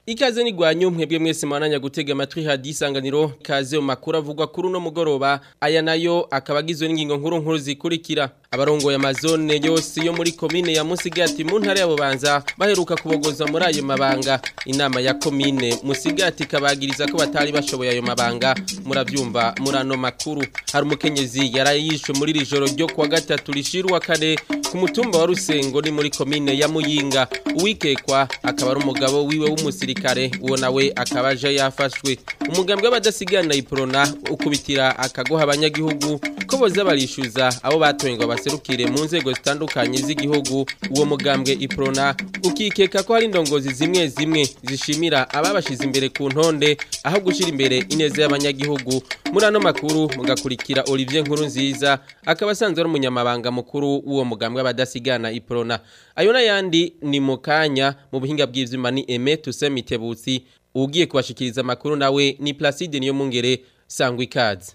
Ikaze ni gwanyu mwebwe mwese mwananya gutega amatwi hadi isanganiro ikaze mu makuru avugwa kuri uno mugoroba aya nayo akaba agizwe n'ingingo nkuru nkuru zikurikira abarongoye amazone yose yo muri komine ya Musigati mu ntara ya Bubanza baheruka kubogoza muri ayo mabanga inama ya komine Musigati kabagiriza ko batari bashoboye ayo mabanga muravyumva murano makuru hari umukenyezi yarayishwe muri rijoro ryo kuwa gatatu rishirwa kare ku mutumba wa Rusengo ni muri komine ya Muyinga uwikekwa akaba ari umugabo wiwe w'umusirikare uwo nawe akaba aje yafashwe umugambwe w'abadasigana iprona ukubitira akagoha abanyagihugu ko boza barishuza abo batoye ngo baserukire mu nzego zitandukanye z'igihugu uwo mugambwe iprona ukikeka ko hari indongozi zimwe zimwe zishimira ababashize imbere ku ntonde aho gushira imbere ineza y'abanyagihugu muri ano makuru mugakurikira Olivier Nkuru nziza akaba asanzwe ari umunyamabanga mukuru w'uwo mugambwe w'abadasigana iprona ayo n'ayandi ni mu kanya mu buhinga bw'ivyuma ni Aime Tusemitebutsi ugiye kubashikiriza amakuru nawe ni Placide niyo mungere sangwa ikaze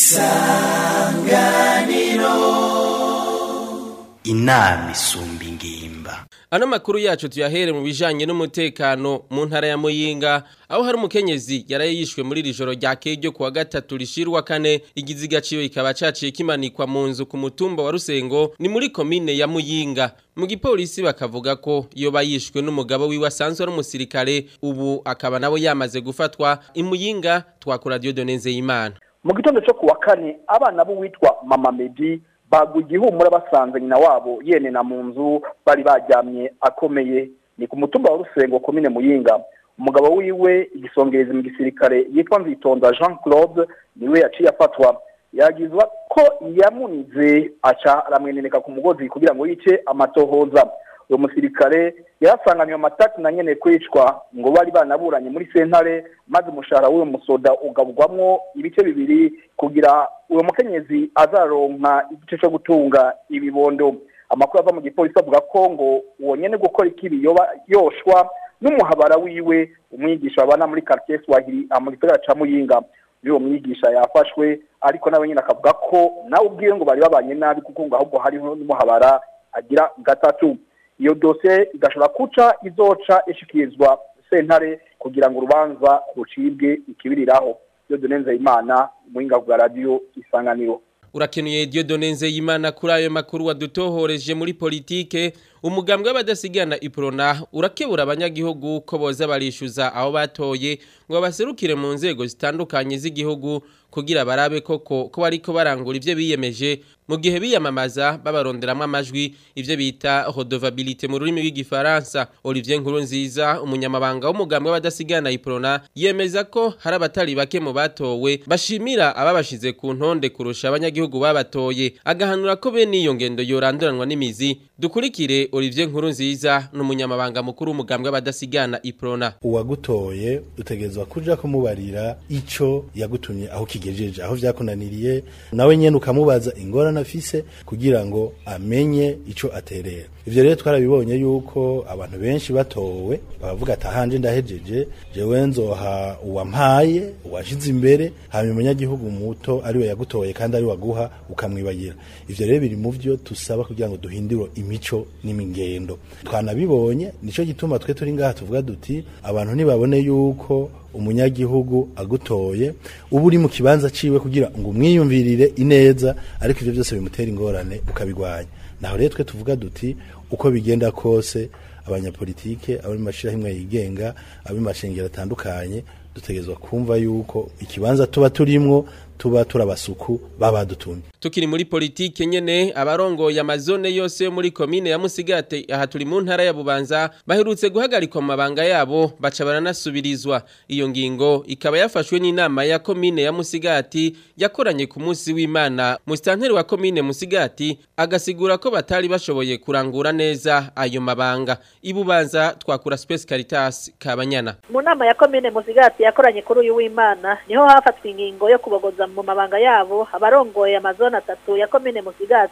inama isumba ingimba Ano makuru yacu tuyahere mu bijanye n'umutekano mu ntara ya Muyinga aho hari umukenyezi yarayishwe muri rijoro rya kejo kuwa gatatu rishirwa kane igiziga ciwe ikaba caciye kimanikwa mu nzu ku mutumba wa Rusengo ni muri komine ya Muyinga mu gipolisi bakavuga ko iyo bayishwe n'umugabo wiwe asanzwe ari umusirikare ubu akaba nabo yamaze gufatwa imuyinga twakora Dieudonne Nzeyimana mu gitondo cyo kuwa kane abana b'uwitwa mama Medi baguye igihumura basanze nyina wabo yenena mu nzu bari baryamye akomeye ni ku mutumba wa rusengo komine muyinga umugabo wiwe igisongerezi mu gisirikare yitwa nzitonda jean claude niwe yaciye afatwa yagizwa ko yamunize aca aramweneneka ku mugozi kugira ngo yice amatohoza uwo musirikare yarasanganywe amatati na nyene kwicwa ngo bari banaburanye muri sentare maze umushahara w'uwo musoda ugabwamwo ibice bibiri kugira uwo mukenyezi azaronka igice cyo gutunga ibibondo amakuru ava mu gipolisi avuga ko ngo uwo nyene gukora ikibi yoba yoshwa n'umuhabara wiwe umwigisha babana muri quartier Swahili mu gisagara ca Muyinga uwo mwigisha yafashwe ariko nawe nyine akavuga ko nawe ubwiwe ngo bari babanye nabi kuko ngo ahubwo hariho n'umuhabara agira gatatu iyo dosiye igashobora kuca izoca ishikirizwa sentare kugira ngo urubanza rucibwe ikibiriraho iyo donenze imana muhinga bwa radiyo isanganiro urakenuye Dieudonne Nzeyimana kuri ayo makuru wadutohoreje muri politike umugambwe w'abadasigana iprona urakebura abanyagihugu ko boza barishuza aho batoye ngo baserukire mu nzego zitandukanye z'igihugu kugira barabe koko ko bariko barangura ivyo biyemeje mu gihe biyamamaza babaronderamwo amajwi ivyo bita redevabilité mu rurimi rw'igifaransa Olivier Nkurunziza umunyamabanga w'umugambwe w'abadasigana iprona yemeza ko hari abatari bake mu batowe bashimira ababashize ku ntonde kurusha abanyagihugu babatoye agahanura ko bene iyo ngendo yoranduranwa n'imizi dukurikire Olivier Nkurunziza n'umunyamabanga mukuru w'umugambwe w'abadasigana iprona uwagutoye utegerezwa kuja kumubarira ico yagutumye aho kigejeje aho vyakunaniriye nawe nyene ukamubaza ingorane afise kugira ngo amenye ico aterera ivyo rero twarabibonye yuko abantu benshi batowe bavuga ati ahanje ndahejeje jewe nzoha uwampaye uwashize imbere hanyuma umunyagihugu muto ariwe yagutoye kandi ari waguha ukamwibagira ivyo rero biri mu vyo tusaba kugira ngo duhindure imico n'imingendo twanabibonye nico gituma twe turi ngaha tuvuga duti abantu ntibabone yuko umunyagihugu agutoye uba uri mu kibanza ciwe kugira ngo umwiyumvirire ineza ariko ivyo byose bimutera ingorane ukabigwanya naho rero twe tuvuga duti uko bigenda kose abanyapolitike abo mu mashirahamwe yigenga abo mu mashengero atandukanye dutegerezwa kumva yuko ikibanza tuba turimwo tuba turabasuku babadutumye tukiri muri politike nyene abarongoye amazone yose yo muri komine ya Musigate aha turi mu ntara ya Bubanza baherutse guhagarikwa mu mabanga yabo baca baranasubirizwa iyo ngingo ikaba yafashwe n'inama ya komine ya Musigati yakoranye ku munsi w'Imana mustanteri wa komine Musigati agasigura ko batari bashoboye kurangura neza ayo mabanga ibubanza twakura Space Caritas kabanyana mu nama ya komine Musigati yakoranye kuri uyu w'Imana niho hafatwa ingingo yo kubogoza mu mabanga yabo abarongoye amazone atatu ya komine Musigati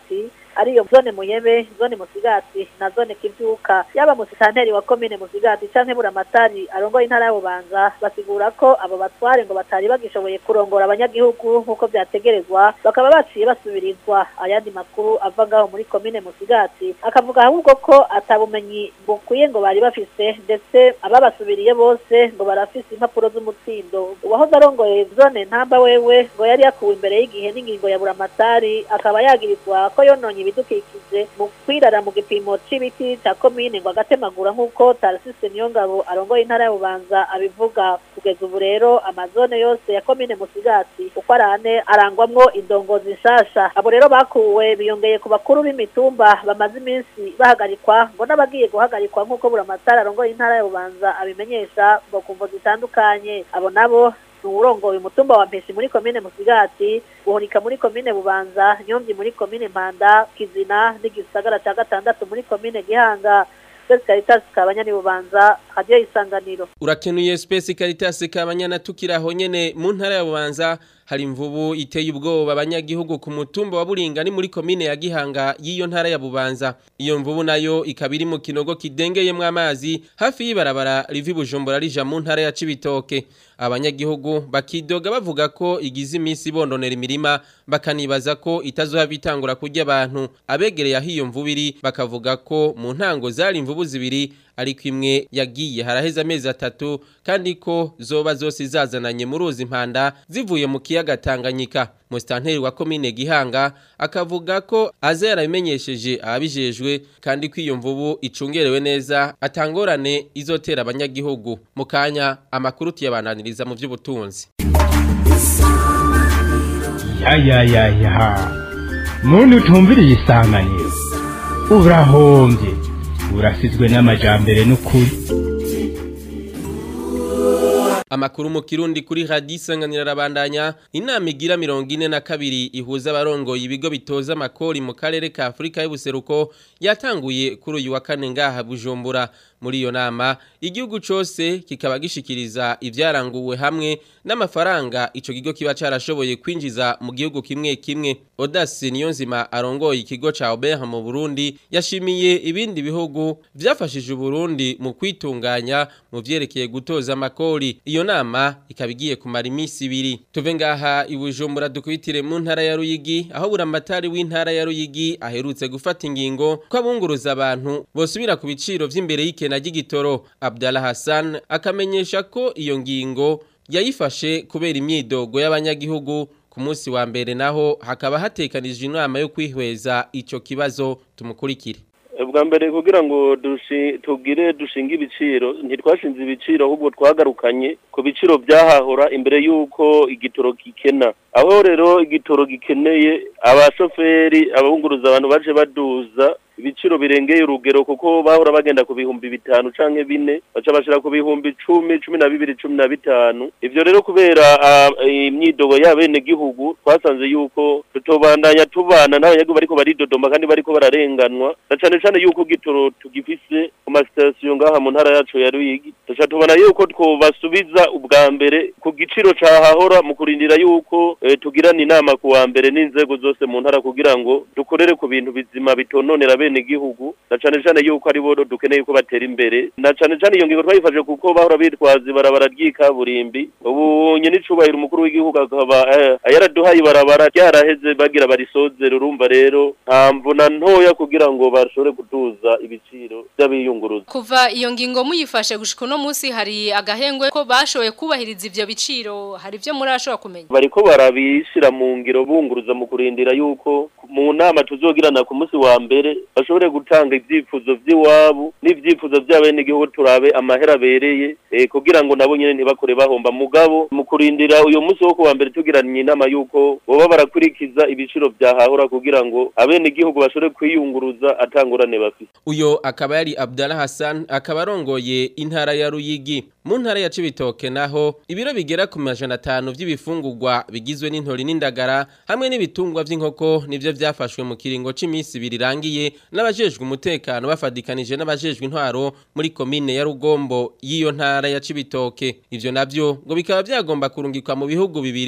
ariyo zone muyebe zone musigati na zone kivyuka yaba musitanteri wa komine musigati canke buramatari arongoye intara ya bubanza basigura ko abo batware ngo batari bagishoboye kurongora abanyagihugu nk'uko vyategerezwa bakaba baciye basubirizwa ayandi makuru ava ngaho muri komine musigati akavuga ahubwo ko atabumenyi bukwiye ngo bari bafise ndetse ababasubiriye bose ngo barafise impapuro z'umutsindo uwahoze arongoye zone ntamba wewe ngo yari yakuwe imbere y'igihe n'ingingo ya buramatari akaba yagirizwa ko yononye ibidukikije mu kwirara mu gipimo c'ibiti ca komine ngo agatemagura nk'uko Tarasise Niyongabo arongoye intara ya Bubanza abivuga kugeza ubu rero amazone yose ya komine Musigati uko arane arangwamwo indongozi nshasha abo rero bakuwe biyongeye ku bakuru b'imitumba bamaze iminsi bahagarikwa ngo n'abagiye guhagarikwa nk'uko buramatari arongoye intara ya Bubanza abimenyesha ngo kumvo zitandukanye abo nabo uwurongoye umutumba wa Mpeshi muri komine Musigati guhonika muri komine Bubanza Nyomvyi muri komine Mpanda Kizina n'igisagara ca gatandatu muri komine Gihanga Space Caritas kabanyani Bubanza radio isanganiro Urakenuye Space Caritas kabanyana tukiraho nyene mu ntara ya Bubanza hari imvubu iteye ubwoba abanyagihugu ku mutumba wa Buringa ni muri komine ya Gihanga y'iyo ntara ya Bubanza iyo mvubu nayo ikaba iri mu kinogo kidengeyemwo amazi hafi y'ibarabara rivi Bujumbura rija mu ntara ya Cibitoke abanyagihugu bakidoga bavuga ko igize iminsi bondonera imirima bakanibaza ko itazoha bitangura kurya abantu abegereye aho iyo mvubu iri bakavuga ko mu ntango zari imvubu zibiri ariko imwe yagiye haraheze amezi atatu kandi ko zoba zose zazananye mu ruzi impanda zivuye mu kiyaga Tanganyika musitanteri wa komine Gihanga akavuga ko aza yarabimenyesheje ababijejwe kandi ko iyo mvubu icungerewe neza atangorane izotera abanyagihugu mu kanya amakuru tuyabananiriza mu by'ubutunzi ya ya ya ya muntu utumviriye isanganiro urahombye urasizwe n'amajambere n'ukuri Amakuru mu kirundi kuri radisanganira rabandanya inama igira mirongo ine na kabiri ihuza abarongoye ibigo bitoza amakori mu karere ka Afrika y'ubuseruko yatanguye kuri uyu wa kane ngaha Bujumbura muri iyo nama igihugu cose kikaba gishikiriza ivyaranguwe hamwe n'amafaranga ico kigo kiba carashoboye kwinjiza mu gihugu kimwe kimwe Audace Niyonzima arongoye ikigo ca Aubert mu Burundi yashimiye ibindi bihugu vyafashije Burundi mu kwitunganya mu vyerekeye gutoza amakori iyo nama ikaba igiye kumara iminsi ibiri tuve ngaha ibujumbura dukubitire mu ntara ya Ruyigi aho buramatari w'intara ya Ruyigi aherutse gufata ingingo ko abunguruza abantu bosubira ku biciro vy'imbere y'ikena ry'igitoro Abdallah Hassan akamenyesha ko iyo ngingo yayifashe kubera imyidogo y'abanyagihugu ku munsi wa mbere naho hakaba hatekanijwe inama yo kwihweza ico kibazo tumukurikire bwa mbere kugira ngo tugire dushinge ibiciro ntitwashinze ibiciro ahubwo twagarukanye ku biciro byahahora imbere y'uko igitoro gikena aho rero igitoro gikeneye abashoferi ababunguruza abantu baje baduza ibiciro birengeye urugero kuko bahora bagenda ku bihumbi bitanu canke bine baca bashira ku bihumbi cumi cumi na bibiri cumi na bitanu ivyo rero kubera imyidogo y'abene gihugu twasanze yuko tutobandanya tubana n'abanyagihugu bariko baridodoma kandi bariko bararenganwa na cane cane yuko gitoro tugifise ku masitasiyo ngaha mu ntara yacu ya Ruyigi tuca tubona yuko twobasubiza ubwa mbere ku giciro cahahora mu kurindira yuko e, tugirana inama ku wa mbere n'inzego zose mu ntara kugira ngo dukorere ku bintu bizima bitononera bene gihugu na cane cane yuko ari bo dukeneye ko batera imbere na cane cane iyo ngingo twayifashe kuko bahora bitwaza ibarabara ry'ikaburimbi ubu nyene icubahiro umukuru w'igihugu akaba yaraduhaye ibarabara ryaraheze bagira barisozere urumva rero nta mvuna ntoya kugira ngo bashobore kuduza ibiciro by'abiyunguruza kuva iyo ngingo muyifashe gushika uno munsi hari agahengwe ko bashoboye kubahiriza ivyo biciro hari ivyo muri ashobora kumenya bariko barabishira mu ngiro bunguruza mu kurindira yuko mu nama tuzogirana ku munsi wa mbere bashobore gutanga ivyifuzo vy'iwabo n'ivyifuzo by'abenegihugu turabe amahera abereye eh, kugira ngo nabo nyene ntibakore bahomba mugabo mu kurindira uyo munsi wo kuwa mbere tugiranye inama yuko boba barakurikiza ibiciro vyahahora kugira ngo abenegihugu bashobore kwiyunguruza atangurane bafise uyo akaba yari Abdallah Hassan akaba arongoye intara ya Ruyigi mu ntara ya Cibitoke naho ibiro bigera ku majana atanu vy'ibifungurwa bigizwe n'intori n'indagara hamwe n'ibitungwa vy'inkoko nivyo vyafashwe mu kiringo c'imisi birirangiye n'abajejwe umutekano bafadikanije n'abajejwe intwaro muri komine ya Rugombo y'iyo ntara ya Cibitoke ivyo navyo ngo bikaba vyagomba kurungikwa mu bihugu bibiri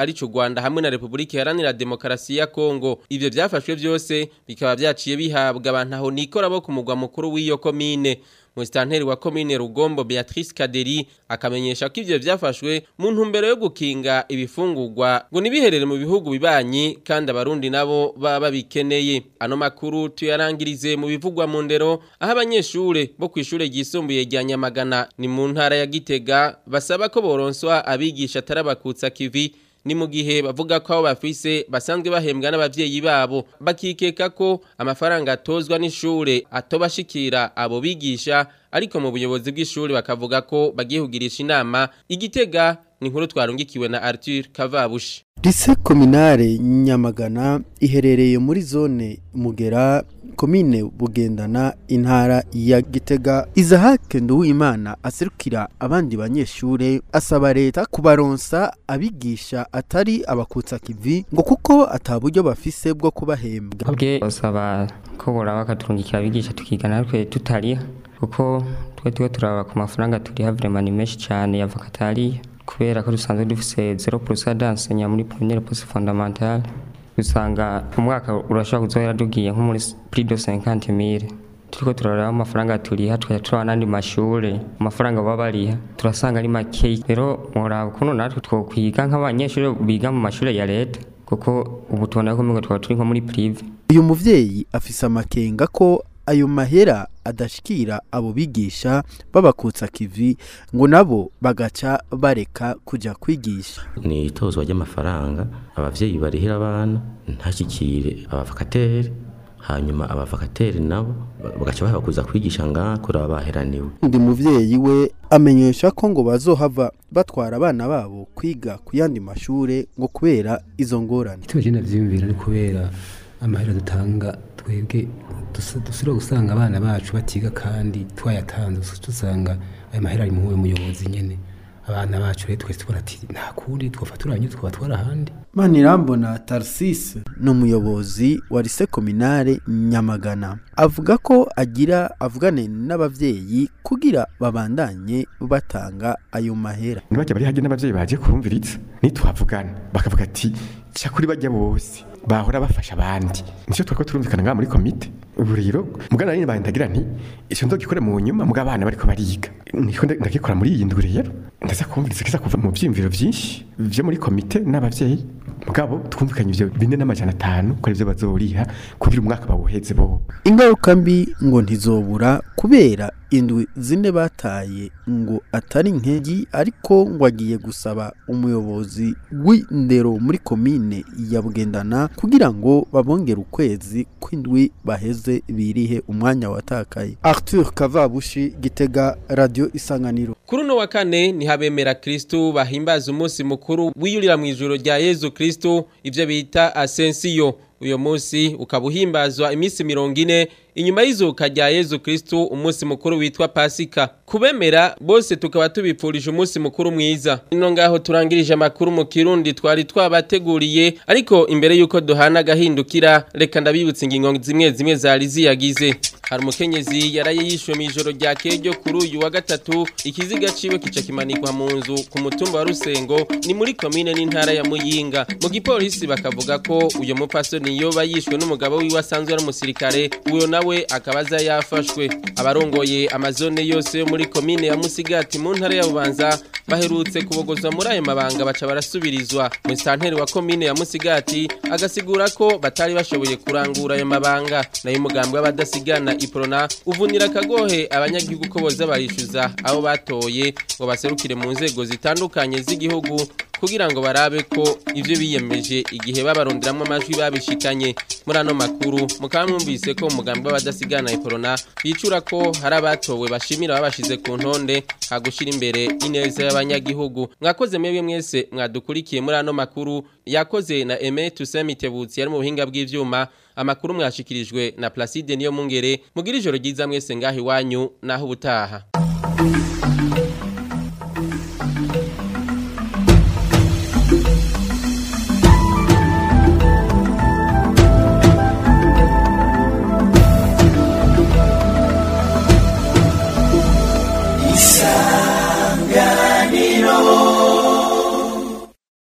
arico Rwanda hamwe na Republika Iharanira Demokarasi ya Kongo ivyo vyafashwe vyose bikaba vyaciye bihabwa abantu aho nikora bo ku mugwa mukuru w'iyo komine Mustanteri wa komine Rugombo Beatrice Kaderi akamenyesha ko ivyo vyafashwe mu ntumbero yo gukinga ibifungurwa ngo nibiherere mu bihugu bibanyi kandi abarundi nabo baba bikeneye ano makuru tuyarangirize mu bivugwa mu ndero aho abanyeshure bo kwishure ryisumbuye rya Nyamagana ni mu ntara ya Gitega basaba ko boronswa abigisha tarabakutsa kivi ni mu gihe bavuga ko abo bafise basanzwe bahembwa n'abavyeyi babo bakikeka ko amafaranga atozwa n'ishure atobashikira abo bigisha ariko mu buyobozi bw'ishure bakavuga ko bagiye kugirisha inama igitega ni inkuru twarungikiwe na Arthur Kavabushi Lise kominare Nyamagana iherereye muri zone Mugera komine Bugendana intara ya Gitega Izahake Nduwimana aserukira abandi banyeshure asaba leta kubaronsa abigisha atari abakutsa kivi ngo kuko ataburyo bafise bwo kubahembwa bwe basaba ko bora bakaturungikira abigisha tukiga natwe tutariha kuko twe twe turaba ku mafaranga turiha vraiment ni menshi cyane ya vakatariya kubera ko dusanzwe dufise 0% d'enseignant muri première poste fondamentale usanga umwaka urashobora kuzohera dugiye nko muri plus de 50000 turiko turaraba amafaranga turiha tukayatura n'andi mashure amafaranga baba bariha turasanga ari make rero muraba ukuntu natwe twokwiga nk'abanyeshuri biga mu mashure ya leta kuko ubu tubona ko mbega twaba turi nko muri prive uyu muvyeyi afise amakenga ko ayo mahera adashikira abo bigisha babakutsa kivi ngo nabo bagaca bareka kuja kwigisha ni itozwa ry'amafaranga abavyeyi barihira abana ntashikire abavakateri hanyuma abavakateri nabo bagaca babakuza kwigisha ngaha kuraba baheraniwe undi muvyeyi we amenyesha ko ngo bazohava batwara abana babo kwiga ku yandi mashure ngo kubera izo ngorane icyo bagenda vyiyumvira ni kubera amahera dutanga twebwe dusubira gusanga abana bacu batiga kandi twayatanze dusanga ayo mahera ari muwe muyobozi nyene abana bacu rero twese tubona ati nta kundi twofaturanye twabatwara ahandi manirambona tarsisi ni umuyobozi wa lise kominare nyamagana avuga ko agira avugane n'abavyeyi kugira babandanye batanga ayo mahera ntibajya bari hajye n'abavyeyi baje kurumviritsa nitwavugana bakavuga ati cyakuri bajya bose bahora bafasha abandi nicyo twako turumvikana ngaha muri komite ubu rero mugana nyine bandagira nti icyo ndogikore mu nyuma muga abana bariko bariga niko ndagikora muri iyi ndwi rero ndaza kumviriza kiza kuva mu vyimviro vyinshi vyo muri komite n'abavyeyi mugabo twumvikanye ivyo bine n'amajana atanu ko arivyo bazoriha kugira umwaka bawuheze bo ingaruka mbi ngo ntizobura kubera indwi zine bataye ngo atari nkegi ariko ngo agiye gusaba umuyobozi w'indero muri komine ya bugendana kugira ngo babongere ukwezi kw'indwi baheze birihe umwanya watakaye arthur kavabushi gitega radio isanganiro kuri uno wa kane ni habemera kristu bahimbaza umunsi mukuru wiyurira mu ijoro rya yezu kristu ivyo bita asensiyo uyo munsi ukaba uhimbazwa iminsi mirongo ine inyuma y'izuka rya yezu kristu umunsi mukuru witwa pasika kubemera bose tukaba tubipfurije umunsi mukuru mwiza ino ngaho turangirije amakuru mu kirundi twari twabateguriye ariko imbere y'uko duhana agahindukira reka ndabibutsa ingingo zimwe zimwe zari ziyagize hari umukenyezi yaraye yishwe mu ijoro rya kejo kuri uyu wa gatatu ikiziga ciwe kica kimanikwa mu nzu ku mutumba wa rusengo ni muri komine n'intara ya muyinga mu gipolisi bakavuga ko uyo mupfasoni yoba yishwe n'umugabo wiwe asanzwe ari umusirikare uyo nawe akaba aza yafashwe abarongoye amazone yose yo muri komine ya musigati mu ntara ya bubanza baherutse kubogozwa muri ayo mabanga baca barasubirizwa mu santeri wa komine ya musigati agasigura ko batari bashoboye kurangura ayo mabanga nayo umugambi w'abadasigana iprona uvunira akagohe abanyagihugu ko boza barishyuza abo batoye ngo baserukire mu nzego zitandukanye z'igihugu kugira ngo barabe ko ivyo biyemeje igihe babaronderamwo amajwi babishikanye muri ano makuru mukaba mwumvise ko umugambi w'abadasigana iprona bicura ko hari abatowe bashimira babashize ku ntonde hagushira imbere ineza y'abanyagihugu mwakoze mwebwe mwese mwadukurikiye muri ano makuru yakoze na Aime Tusemitebutsi yari mu buhinga bw'ivyuma amakuru mwashikirijwe na Placide niyo mungere mugira ijoro ryiza mwese ngaho iwanyu naho ubutaha